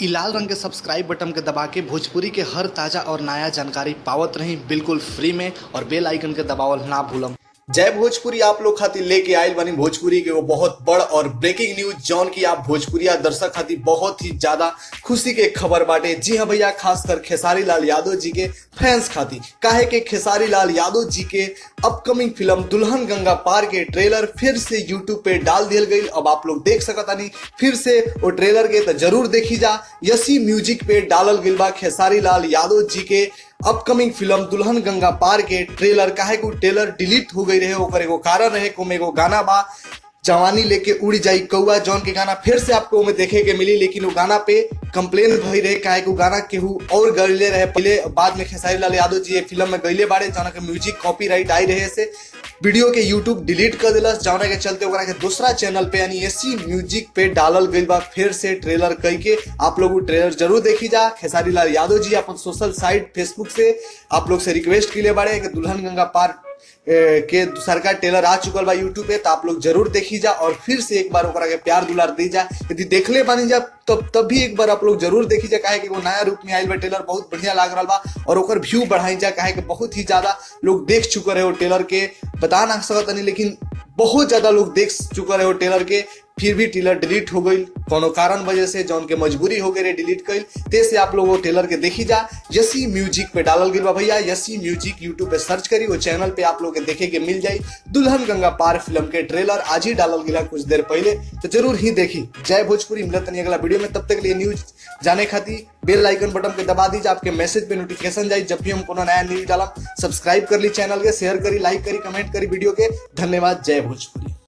इ लाल रंग के सब्सक्राइब बटन के दबा के भोजपुरी के हर ताजा और नया जानकारी पावत रही बिल्कुल फ्री में और बेल आइकन के दबावल ना भूलम जय भोजपुरी आप लोग खातिर लेके आयल बनी भोजपुरी के वो बहुत बड़ और ब्रेकिंग न्यूज जौन की आप भोजपुरिया दर्शक खातिर बहुत ही ज्यादा खुशी के खबर बाटे जी हाँ भैया खासकर खेसारी लाल यादव जी के फैंस खातिर काहे के खेसारी लाल यादव जी के अपकमिंग फिल्म दुल्हन गंगा पार के ट्रेलर फिर से यूट्यूब पे डाल दियल गई अब आप लोग देख सकतानी फिर से वो ट्रेलर के तो जरूर देखी जा यसी म्यूजिक पे डालल गइल बा खेसारी लाल यादव जी के अपकमिंग फिल्म दुल्हन गंगा पार के ट्रेलर काहे को ट्रेलर डिलीट हो गई रहे ओकर एगो कारण रहे को एगो गाना बा जवानी लेके उड़ जाई कौआ जौन के गाना फिर से आपको में देखे के मिली लेकिन वो गाना पे कंप्लेन भई रहे काहे को गाना केहू और गईले रहे पहले बाद में खेसारी लाल यादव जी ये फिल्म में गईले बाड़े जौन के म्यूजिक कॉपीराइट आई रहे से वीडियो के यूट्यूब डिलीट कर दिलस जौना के चलते ओकरा के दूसरा चैनल पे यानी एसी म्यूजिक पे डालल गई बा फिर से ट्रेलर कई के आप लोग वो ट्रेलर जरूर देखी जा खेसारी लाल यादव जी अपन सोशल साइट फेसबुक से आप लोग से रिक्वेस्ट के लिए बाड़े कि दुल्हन गंगा पार ए, के सरकार टेलर आ चुकल बा यूट्यूब पे तो आप लोग जरूर देखी जा और फिर से एक बार ओकरा के प्यार दुलार दी जा यदि देखले बानी जा तब तब भी एक बार आप लोग जरूर देखी जा काहे कि वो नया रूप में आयल बा टेलर बहुत बढ़िया लाग रहा बा और ओकर व्यू बढ़ाई जा काहे कि बहुत ही ज्यादा लोग देख चुके रहे वो टेलर के बता ना सकत नहीं लेकिन बहुत ज्यादा लोग देख चुके रहे वो टेलर के फिर भी टेलर डिलीट हो गई कोनो कारण वजह से जौन के मजबूरी हो गई डिलीट कईल ते से आप लोग वो टेलर के देखी जा यसी म्यूजिक पे डालल गई बा भैया यसी म्यूजिक यूट्यूब पे सर्च करी वो चैनल पे आप लोग के देखे के मिल जाई दुल्हन गंगा पार फिल्म के ट्रेलर आज ही डालल गिला कुछ देर पहले तो जरूर ही देखी जय भोजपुरी मिलत नहीं अगला वीडियो में तब तक के लिए न्यूज जाने खातिर बेल आइकन बटन पे दबा दीजिए आपके मैसेज पे नोटिफिकेशन जाए जब भी हम कोनो नया न्यूज डालम सब्सक्राइब कर ली चैनल के शेयर करी लाइक करी कमेंट करी वीडियो के धन्यवाद जय भोजपुरी